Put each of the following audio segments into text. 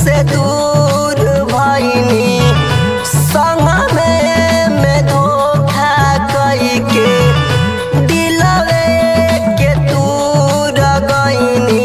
से दूर भइनी संग में में धोखा कई के दिलवे के दूर गइनी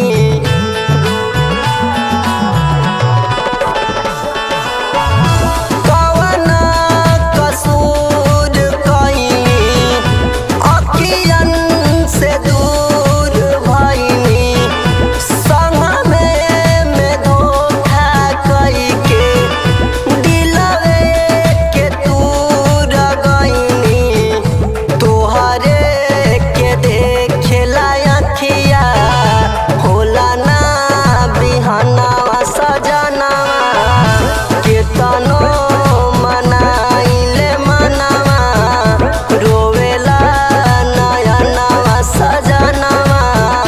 कवन कसूर कइनी अखियन से दूर भइनी संग में में धोखा कई के दिलवे के दूर गइनी तोहरे के देखेला अखिया होला ना बिहनवा सजनवा केतनो मनाइले मनवा रोवेला नयनवा सजनवा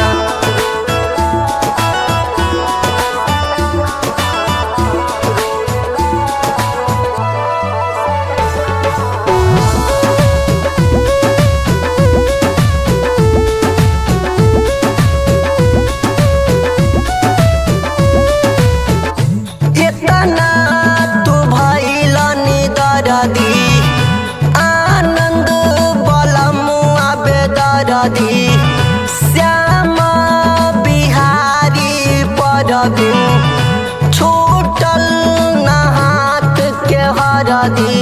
इतना तू भइल निदरदी आनंद बलमुआ बेदरदी श्याम बिहारी परबिन छूटल न हाथ के हरदी